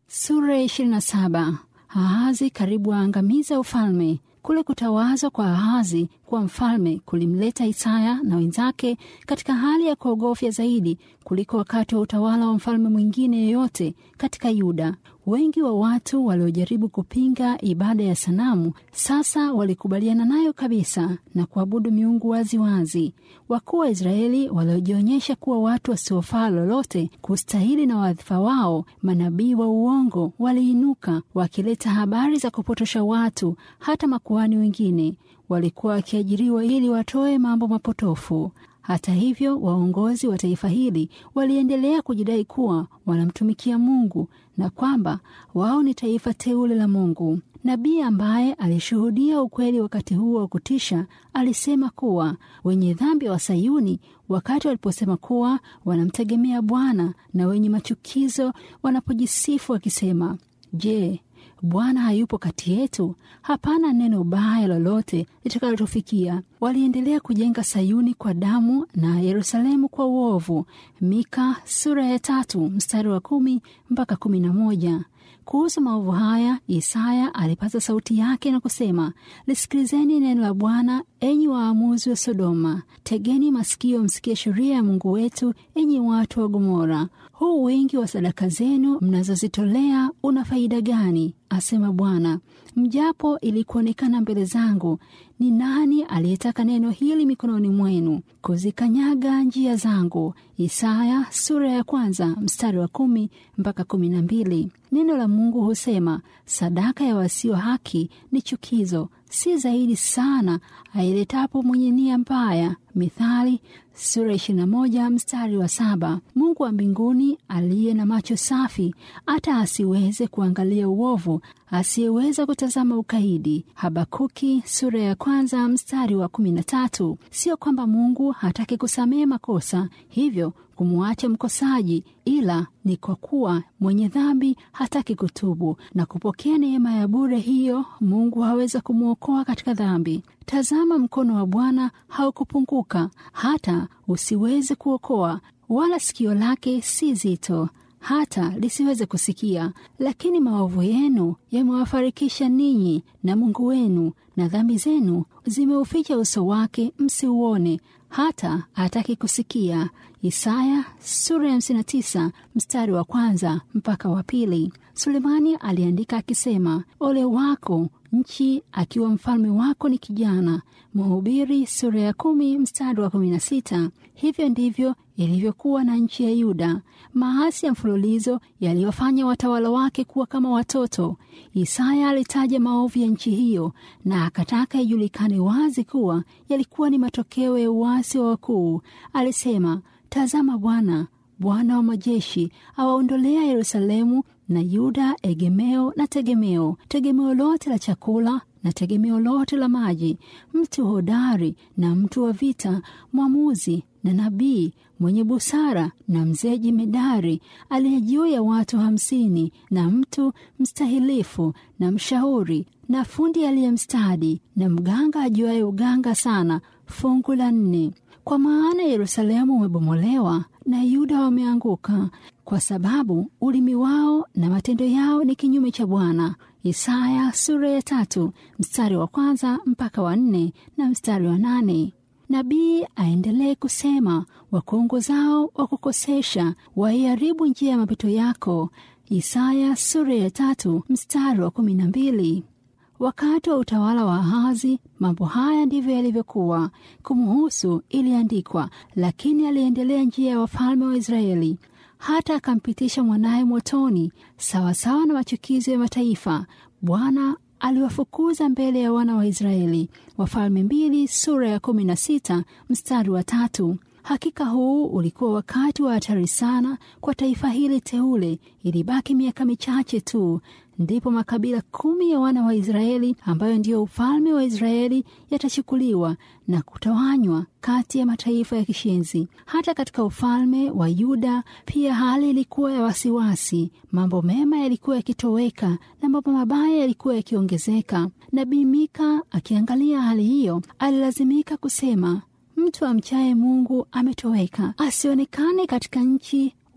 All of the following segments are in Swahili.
Sura ya 27. Ahazi karibu aangamiza ufalme. Kule kutawazwa kwa Ahazi kuwa mfalme kulimleta Isaya na wenzake katika hali ya kuogofya zaidi kuliko wakati wa utawala wa mfalme mwingine yeyote katika Yuda. Wengi wa watu waliojaribu kupinga ibada ya sanamu sasa walikubaliana nayo kabisa na kuabudu miungu waziwazi. Wakuu wa Israeli waliojionyesha kuwa watu wasiofaa lolote kustahili na wadhifa wao, manabii wa uongo waliinuka wakileta habari za kupotosha watu. Hata makuhani wengine walikuwa wakiajiriwa ili watoe mambo mapotofu. Hata hivyo, waongozi wa taifa hili waliendelea kujidai kuwa wanamtumikia Mungu na kwamba wao ni taifa teule la Mungu. Nabii ambaye alishuhudia ukweli wakati huo wa kutisha alisema kuwa wenye dhambi wa Sayuni, wakati waliposema kuwa wanamtegemea Bwana, na wenye machukizo wanapojisifu wakisema, je, Bwana hayupo kati yetu? Hapana neno baya lolote litakalotufikia. Waliendelea kujenga Sayuni kwa damu na Yerusalemu kwa uovu. Mika sura ya tatu mstari wa kumi mpaka kumi na moja. Kuhusu maovu haya Isaya alipaza sauti yake na kusema, lisikilizeni neno la Bwana, enyi waamuzi wa Sodoma. Tegeni masikio, msikie sheria ya Mungu wetu, enyi watu wa Gomora. Huu wingi wa sadaka zenu mnazozitolea una faida gani? asema Bwana. Mjapo ili kuonekana mbele zangu, ni nani aliyetaka neno hili mikononi mwenu, kuzikanyaga njia zangu? Isaya sura ya kwanza mstari wa kumi mpaka kumi na mbili. Neno la Mungu husema sadaka ya wasio haki ni chukizo, si zaidi sana ailetapo mwenye nia mbaya. Mithali sura 21 mstari wa saba. Mungu wa mbinguni aliye na macho safi, hata asiweze kuangalia uovu, asiyeweza kutazama ukaidi. Habakuki sura ya kwanza mstari wa kumi na tatu. Sio kwamba Mungu hataki kusamehe makosa, hivyo kumwacha mkosaji, ila ni kwa kuwa mwenye dhambi hataki kutubu na kupokea neema ya bure hiyo, Mungu haweza kumwokoa katika dhambi. Tazama, mkono wa Bwana haukupunguka hata usiweze kuokoa, wala sikio lake si zito hata lisiweze kusikia. Lakini maovu yenu yamewafarikisha ninyi na Mungu wenu, na dhambi zenu zimeuficha uso wake msiuone, hata hataki kusikia. Isaya sura ya 59 mstari wa kwanza mpaka wa pili. Sulemani aliandika akisema, ole wako nchi, akiwa mfalme wako ni kijana. Mhubiri sura ya kumi mstari wa kumi na sita. Hivyo ndivyo ilivyokuwa na nchi ya Yuda. Maasi ya mfululizo yaliyofanya watawala wake kuwa kama watoto. Isaya alitaja maovu ya nchi hiyo na akataka ijulikane wazi kuwa yalikuwa ni matokeo ya uasi wa wakuu. Alisema, tazama, Bwana Bwana wa majeshi awaondolea Yerusalemu na Yuda egemeo na tegemeo, tegemeo lote la chakula na tegemeo lote la maji, mtu hodari na mtu wa vita, mwamuzi na nabii, mwenye busara na mzee jemedari, aliye juu ya watu hamsini, na mtu mstahilifu na mshauri, na fundi aliye mstadi, na mganga ajuaye uganga sana. Fungu la nne. Kwa maana Yerusalemu umebomolewa na Yuda wameanguka, kwa sababu ulimi wao na matendo yao ni kinyume cha Bwana. Isaya sura ya tatu mstari wa kwanza mpaka wa nne na mstari wa nane. Nabii aendelee kusema, wakuongozao wakukosesha, waiharibu njia ya mapito yako. Isaya sura ya tatu mstari wa kumi na mbili. Wakati wa utawala wa Ahazi mambo haya ndivyo yalivyokuwa. Kumuhusu iliandikwa, lakini aliendelea njia ya wafalme wa Israeli, hata akampitisha mwanaye motoni, sawasawa na machukizo ya mataifa. Bwana aliwafukuza mbele ya wana wa Israeli. Wafalme mbili sura ya kumi na sita mstari wa tatu. Hakika huu ulikuwa wakati wa hatari sana kwa taifa hili teule. Ilibaki miaka michache tu, ndipo makabila kumi ya wana wa Israeli ambayo ndiyo ufalme wa Israeli yatachukuliwa na kutawanywa kati ya mataifa ya kishenzi. Hata katika ufalme wa Yuda pia hali ilikuwa ya wasiwasi. Mambo mema yalikuwa yakitoweka na mambo mabaya yalikuwa yakiongezeka. Nabii Mika akiangalia hali hiyo, alilazimika kusema Mtu amchaye Mungu ametoweka, asionekane katika nchi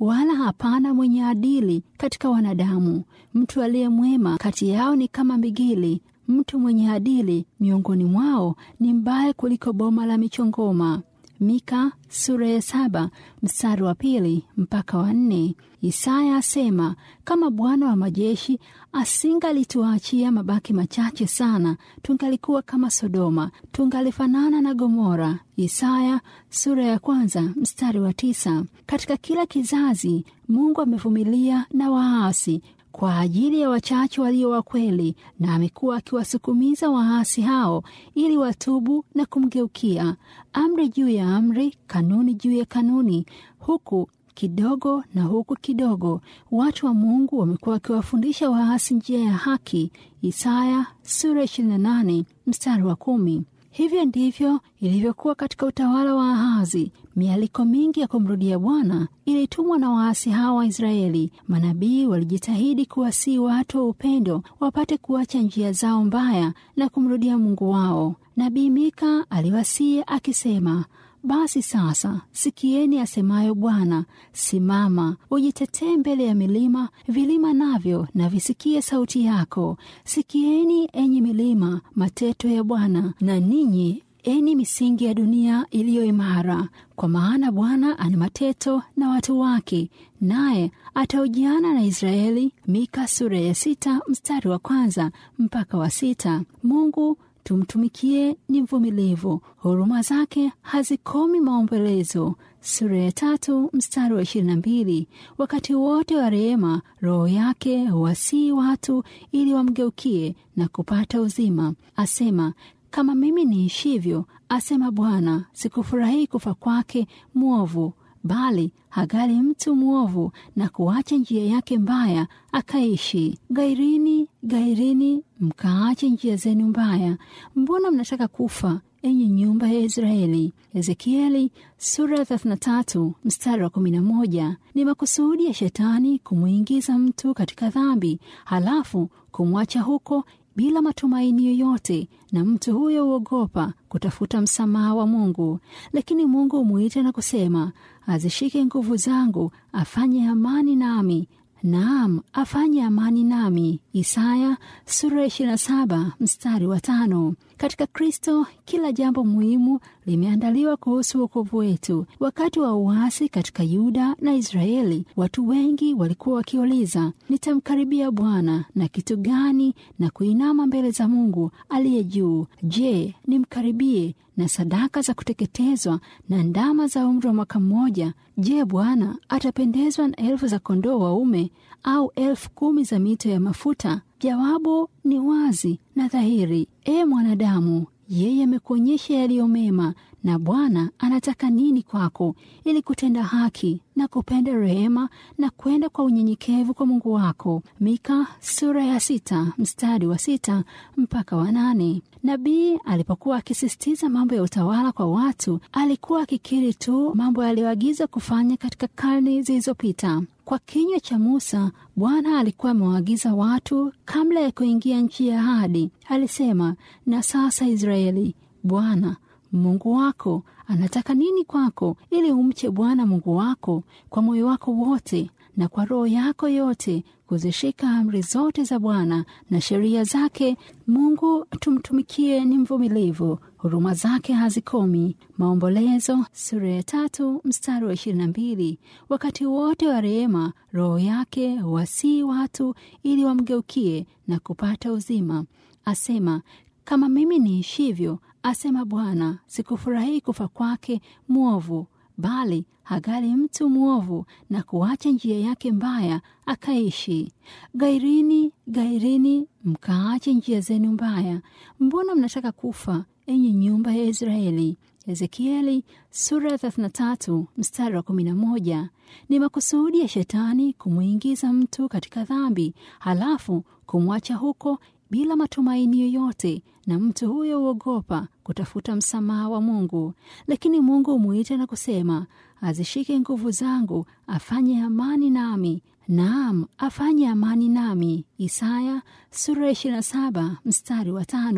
wala hapana mwenye adili katika wanadamu. Mtu aliye mwema kati yao ni kama mbigili, mtu mwenye adili miongoni mwao ni mbaya kuliko boma la michongoma. Mika sura ya saba mstari wa pili mpaka wa nne. Isaya asema kama Bwana wa majeshi asingalituachia mabaki machache sana, tungalikuwa kama Sodoma, tungalifanana na Gomora. Isaya sura ya kwanza mstari wa tisa. Katika kila kizazi Mungu amevumilia na waasi kwa ajili ya wachache walio wa kweli, na amekuwa akiwasukumiza waasi hao ili watubu na kumgeukia. Amri juu ya amri, kanuni juu ya kanuni, huku kidogo na huku kidogo, watu wa Mungu wamekuwa wakiwafundisha waasi njia ya haki. Isaya sura 28 mstari wa kumi. Hivyo ndivyo ilivyokuwa katika utawala wa Ahazi. Mialiko mingi ya kumrudia Bwana ilitumwa na waasi hawa wa Israeli. Manabii walijitahidi kuwasii watu wa upendo wapate kuacha njia zao mbaya na kumrudia Mungu wao. Nabii Mika aliwasii akisema, basi sasa sikieni asemayo Bwana, simama ujitetee mbele ya milima, vilima navyo na visikie sauti yako. Sikieni enyi milima, mateto ya Bwana, na ninyi enyi misingi ya dunia iliyo imara, kwa maana Bwana ana mateto na watu wake, naye ataojiana na Israeli. Mika sura ya sita mstari wa kwanza mpaka wa sita. Mungu tumtumikie ni mvumilivu, huruma zake hazikomi maombolezo. Sura ya tatu mstari wa ishirini na mbili. Wakati wote wa rehema, roho yake huwasii watu ili wamgeukie na kupata uzima. Asema, kama mimi niishivyo, asema Bwana, sikufurahii kufa kwake mwovu bali hagali mtu mwovu na kuacha njia yake mbaya akaishi. Gairini, gairini, mkaache njia zenu mbaya. Mbona mnataka kufa, enyi nyumba ya Israeli? Ezekieli sura ya 33 mstari wa 11. Ni makusudi ya Shetani kumwingiza mtu katika dhambi, halafu kumwacha huko bila matumaini yoyote, na mtu huyo huogopa kutafuta msamaha wa Mungu. Lakini Mungu humwita na kusema, azishike nguvu zangu, afanye amani nami. Naam, afanye amani nami. Isaya sura ya 27 mstari wa tano. Katika Kristo kila jambo muhimu limeandaliwa kuhusu wokovu wetu. Wakati wa uasi katika Yuda na Israeli, watu wengi walikuwa wakiuliza, nitamkaribia Bwana na kitu gani? Na kuinama mbele za Mungu aliye juu. Je, nimkaribie na sadaka za kuteketezwa na ndama za umri wa mwaka mmoja? Je, Bwana atapendezwa na elfu za kondoo waume au elfu kumi za mito ya mafuta? Jawabu ni wazi na dhahiri. E mwanadamu, yeye amekuonyesha yaliyo mema, na Bwana anataka nini kwako, ili kutenda haki na kupenda rehema na kwenda kwa unyenyekevu kwa Mungu wako. Mika sura ya sita mstari wa sita mpaka wa nane. Nabii alipokuwa akisisitiza mambo ya utawala kwa watu, alikuwa akikiri tu mambo aliyoagiza kufanya katika karne zilizopita. Kwa kinywa cha Musa, Bwana alikuwa amewaagiza watu kabla ya kuingia nchi ya ahadi. Alisema, na sasa Israeli, Bwana Mungu wako anataka nini kwako, ili umche Bwana Mungu wako kwa moyo wako wote na kwa roho yako yote, kuzishika amri zote za Bwana na sheria zake. Mungu tumtumikie ni mvumilivu, huruma zake hazikomi. Maombolezo sura ya tatu mstari wa ishirini na mbili. Wakati wote wa rehema, roho yake huwasii watu ili wamgeukie na kupata uzima. Asema, kama mimi niishivyo, asema Bwana, sikufurahii kufa kwake mwovu, bali hagali mtu mwovu na kuacha njia yake mbaya akaishi. Gairini, gairini, mkaache njia zenu mbaya. Mbona mnataka kufa, enyi nyumba ya Israeli? Ezekieli sura ya 33 mstari wa 11. Ni makusudi ya Shetani kumwingiza mtu katika dhambi, halafu kumwacha huko bila matumaini yoyote, na mtu huyo huogopa kutafuta msamaha wa Mungu. Lakini Mungu humwita na kusema, azishike nguvu zangu, afanye amani nami. Naam, afanye amani nami. Isaya sura ya 27 mstari wa tano.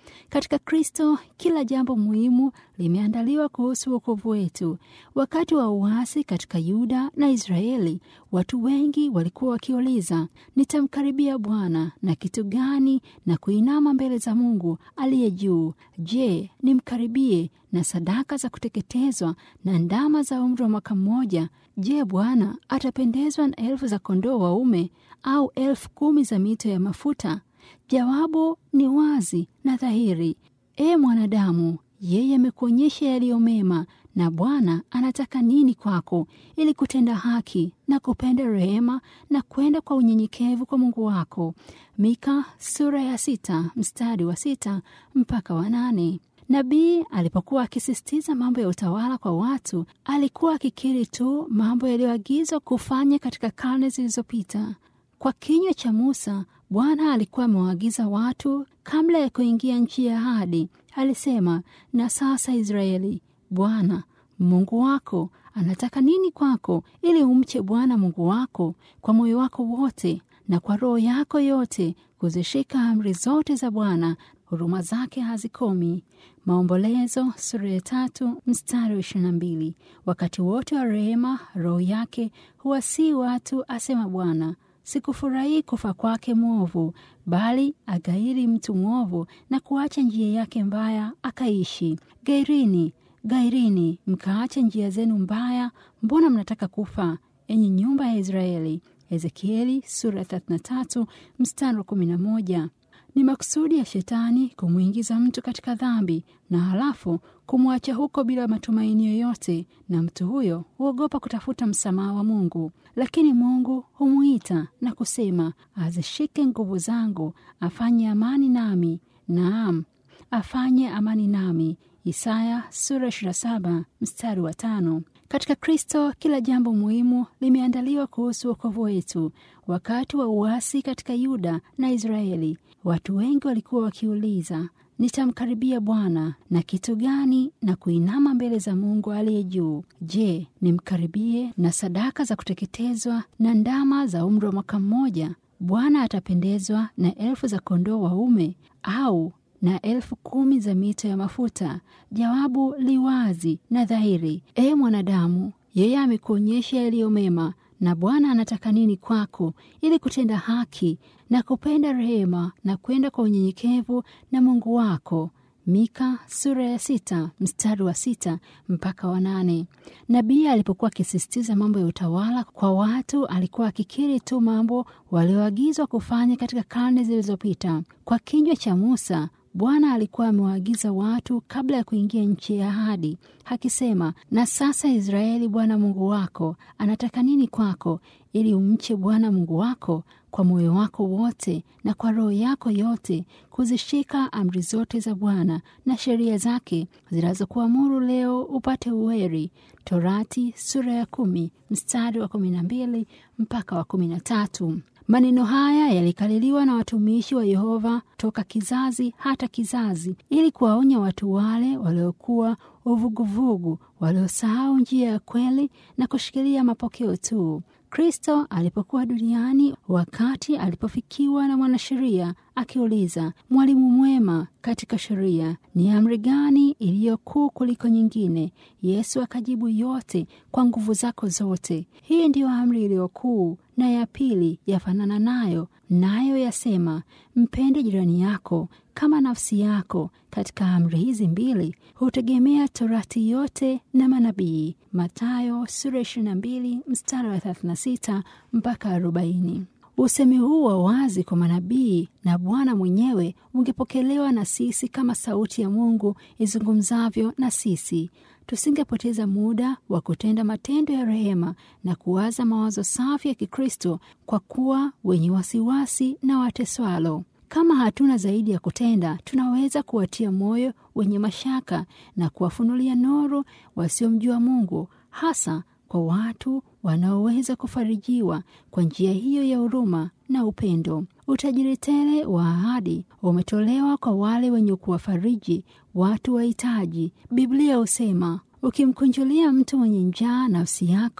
Katika Kristo kila jambo muhimu limeandaliwa kuhusu wokovu wetu. Wakati wa uasi katika Yuda na Israeli, watu wengi walikuwa wakiuliza, nitamkaribia Bwana na kitu gani? Na kuinama mbele za Mungu aliye juu. Je, nimkaribie na sadaka za kuteketezwa na ndama za umri wa mwaka mmoja? Je, Bwana atapendezwa na elfu za kondoo waume au elfu kumi za mito ya mafuta? Jawabu ni wazi na dhahiri. E mwanadamu, yeye amekuonyesha yaliyo mema, na Bwana anataka nini kwako, ili kutenda haki na kupenda rehema na kwenda kwa unyenyekevu kwa Mungu wako. Mika sura ya sita mstari wa sita mpaka wa nane. Nabii alipokuwa akisisitiza mambo ya utawala kwa watu, alikuwa akikiri tu mambo yaliyoagizwa kufanya katika karne zilizopita. Kwa kinywa cha Musa, Bwana alikuwa amewaagiza watu kabla ya kuingia nchi ya ahadi. Alisema, na sasa Israeli, Bwana Mungu wako anataka nini kwako, ili umche Bwana Mungu wako kwa moyo wako wote na kwa roho yako yote, kuzishika amri zote za Bwana, huruma zake hazikomi. Maombolezo sura ya tatu mstari wa ishirini na mbili. Wakati wote wa rehema, roho yake huwasii watu, asema Bwana. Sikufurahii kufa kwake mwovu, bali agairi mtu mwovu na kuacha njia yake mbaya akaishi. Gairini, gairini, mkaacha njia zenu mbaya. Mbona mnataka kufa, enyi nyumba ya Israeli? Ezekieli sura 33 mstari wa 11. Ni makusudi ya Shetani kumwingiza mtu katika dhambi na halafu kumwacha huko bila matumaini yoyote, na mtu huyo huogopa kutafuta msamaha wa Mungu. Lakini Mungu humwita na kusema, azishike nguvu zangu, afanye amani nami, naam, afanye amani nami. Isaya sura 27 mstari wa tano. Katika Kristo kila jambo muhimu limeandaliwa kuhusu wokovu wetu. Wakati wa uasi katika Yuda na Israeli, watu wengi walikuwa wakiuliza, nitamkaribia Bwana na kitu gani? Na kuinama mbele za Mungu aliye juu. Je, nimkaribie na sadaka za kuteketezwa na ndama za umri wa mwaka mmoja? Bwana atapendezwa na elfu za kondoo waume au na elfu kumi za mito ya mafuta? Jawabu li wazi na dhahiri. E mwanadamu, yeye amekuonyesha yaliyo mema, na Bwana anataka nini kwako, ili kutenda haki na kupenda rehema na kwenda kwa unyenyekevu na Mungu wako. Mika sura ya sita mstari wa sita mpaka wa nane. Nabii alipokuwa akisisitiza mambo ya utawala kwa watu, alikuwa akikiri tu mambo walioagizwa kufanya katika karne zilizopita. Kwa kinywa cha Musa, Bwana alikuwa amewaagiza watu kabla ya kuingia nchi ya ahadi, akisema, na sasa Israeli, Bwana Mungu wako anataka nini kwako, ili umche Bwana Mungu wako kwa moyo wako wote na kwa roho yako yote, kuzishika amri zote za Bwana na sheria zake zinazokuamuru leo upate uweri. Torati sura ya kumi mstari wa kumi na mbili mpaka wa kumi na tatu. Maneno haya yalikaliliwa na watumishi wa Yehova toka kizazi hata kizazi, ili kuwaonya watu wale waliokuwa uvuguvugu, waliosahau njia ya kweli na kushikilia mapokeo tu. Kristo alipokuwa duniani, wakati alipofikiwa na mwanasheria akiuliza, mwalimu mwema katika sheria ni amri gani iliyo kuu kuliko nyingine? Yesu akajibu, yote kwa nguvu zako zote. Hii ndiyo amri iliyo kuu, na ya pili yafanana nayo, nayo yasema, mpende jirani yako kama nafsi yako. Katika amri hizi mbili hutegemea Torati yote na manabii. Mathayo sura 22 mstari wa 36 mpaka 40. Usemi huu wa wazi kwa manabii na Bwana mwenyewe ungepokelewa na sisi kama sauti ya Mungu izungumzavyo na sisi. Tusingepoteza muda wa kutenda matendo ya rehema na kuwaza mawazo safi ya Kikristo kwa kuwa wenye wasiwasi na wateswalo. Kama hatuna zaidi ya kutenda, tunaweza kuwatia moyo wenye mashaka na kuwafunulia nuru wasiomjua Mungu, hasa kwa watu wanaoweza kufarijiwa kwa njia hiyo ya huruma na upendo. Utajiri tele wa ahadi umetolewa kwa wale wenye kuwafariji watu wahitaji. Biblia husema, ukimkunjulia mtu mwenye njaa nafsi yako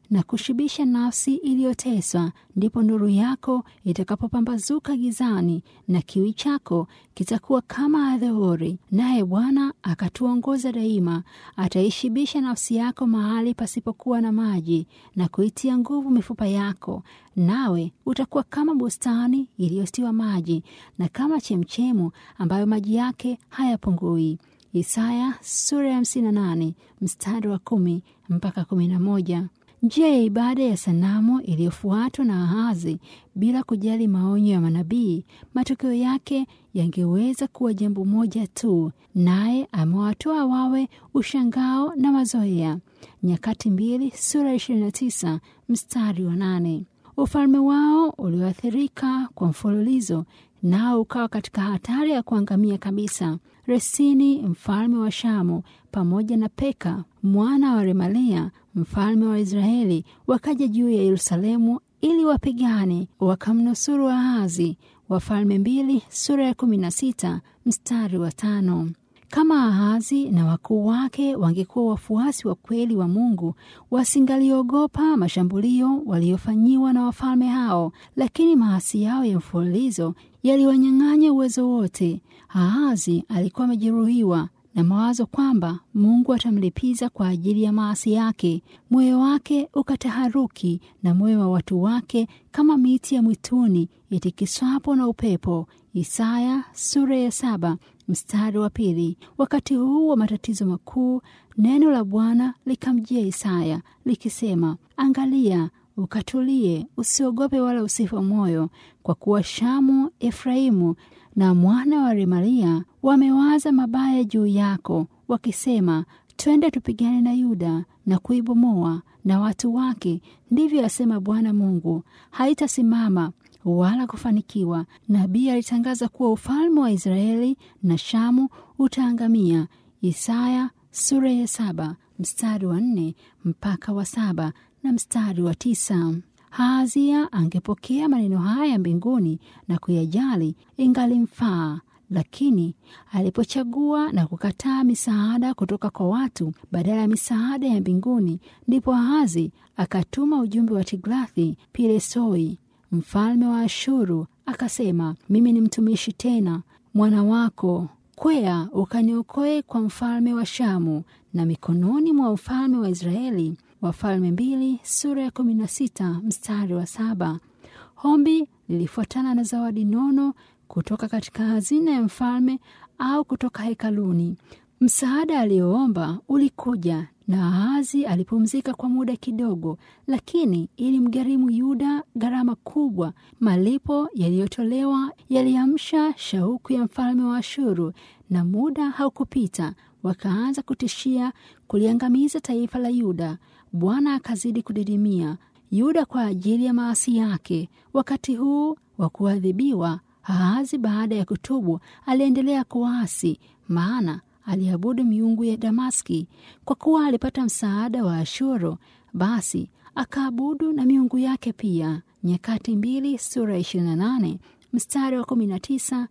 na kushibisha nafsi iliyoteswa, ndipo nuru yako itakapopambazuka gizani na kiwi chako kitakuwa kama adhuhuri. Naye Bwana akatuongoza daima, ataishibisha nafsi yako mahali pasipokuwa na maji na kuitia nguvu mifupa yako, nawe utakuwa kama bustani iliyostiwa maji na kama chemchemu ambayo maji yake hayapungui. Isaya sura ya hamsini na nane mstari wa kumi mpaka kumi na moja. Njia ya ibada ya sanamu iliyofuatwa na Ahazi bila kujali maonyo ya manabii, matokeo yake yangeweza kuwa jambo moja tu, naye amewatoa wawe ushangao na mazoea. Nyakati mbili sura ya 29 mstari wa nane. Ufalme wao ulioathirika kwa mfululizo nao ukawa katika hatari ya kuangamia kabisa. Resini mfalme wa Shamu pamoja na Peka mwana wa Remalia mfalme wa Israeli wakaja juu ya Yerusalemu ili wapigane, wakamnusuru Ahazi. Wafalme mbili sura ya kumi na sita mstari wa tano. Kama Ahazi na wakuu wake wangekuwa wafuasi wa kweli wa Mungu, wasingaliogopa mashambulio waliofanyiwa na wafalme hao, lakini maasi yao ya mfululizo yaliwanyang'anya uwezo wote. Ahazi alikuwa amejeruhiwa na mawazo kwamba Mungu atamlipiza kwa ajili ya maasi yake. Moyo wake ukataharuki na moyo wa watu wake kama miti ya mwituni itikiswapo na upepo. Isaya sura ya saba mstari wa pili. Wakati huu wa matatizo makuu, neno la Bwana likamjia Isaya likisema, angalia ukatulie, usiogope wala usife moyo, kwa kuwa Shamu, Efraimu na mwana wa Remalia wamewaza mabaya juu yako, wakisema, twende tupigane na Yuda na kuibomoa na watu wake. Ndivyo asema Bwana Mungu, haitasimama wala kufanikiwa. Nabii alitangaza kuwa ufalme wa Israeli na Shamu utaangamia. Isaya sura ya saba mstari wa nne mpaka wa saba na mstari wa tisa. Haazia angepokea maneno haya mbinguni na kuyajali, ingalimfaa lakini alipochagua na kukataa misaada kutoka kwa watu badala ya misaada ya mbinguni, ndipo Ahazi akatuma ujumbe wa Tiglathi Pilesoi mfalme wa Ashuru, akasema, mimi ni mtumishi tena mwana wako, kwea ukaniokoe kwa mfalme wa Shamu na mikononi mwa ufalme wa Israeli. Wafalme mbili sura ya kumi na sita mstari wa saba. Hombi lilifuatana na zawadi nono kutoka katika hazina ya mfalme au kutoka hekaluni. Msaada aliyoomba ulikuja na Ahazi alipumzika kwa muda kidogo, lakini ilimgharimu Yuda gharama kubwa. Malipo yaliyotolewa yaliamsha shauku ya mfalme wa Ashuru, na muda haukupita wakaanza kutishia kuliangamiza taifa la Yuda. Bwana akazidi kudidimia Yuda kwa ajili ya maasi yake. Wakati huu wa kuadhibiwa, Ahazi baada ya kutubu aliendelea kuasi, maana aliabudu miungu ya Damaski. Kwa kuwa alipata msaada wa Ashuru, basi akaabudu na miungu yake pia. Nyakati mbili sura ya 28 mstari wa 19,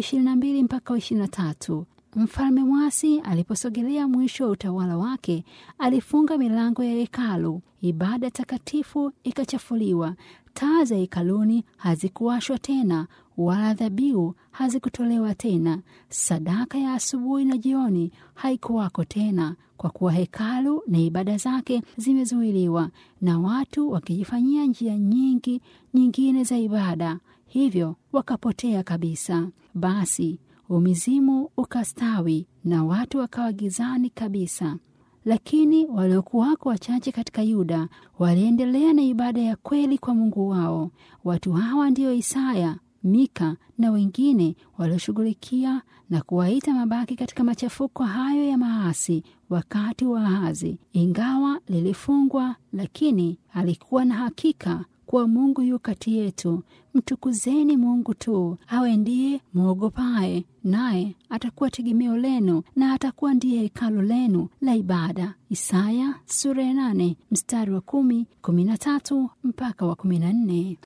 22 mpaka 23. Mfalme mwasi aliposogelea mwisho wa utawala wake, alifunga milango ya hekalu. Ibada takatifu ikachafuliwa. Taa za hekaluni hazikuwashwa tena, wala dhabihu hazikutolewa tena. Sadaka ya asubuhi na jioni haikuwako tena, kwa kuwa hekalu na ibada zake zimezuiliwa, na watu wakijifanyia njia nyingi nyingine za ibada, hivyo wakapotea kabisa. Basi umizimu ukastawi na watu wakawa gizani kabisa. Lakini waliokuwako wachache katika Yuda waliendelea na ibada ya kweli kwa Mungu wao. Watu hawa ndio Isaya, Mika na wengine walioshughulikia na kuwaita mabaki katika machafuko hayo ya maasi wakati wa Ahazi. Ingawa lilifungwa, lakini alikuwa na hakika kuwa Mungu yu kati yetu. Mtukuzeni Mungu tu, awe ndiye mwogopaye, naye atakuwa tegemeo lenu na atakuwa ndiye hekalu lenu la ibada. Isaya sura ya nane mstari wa kumi, kumi na tatu mpaka wa kumi na nne.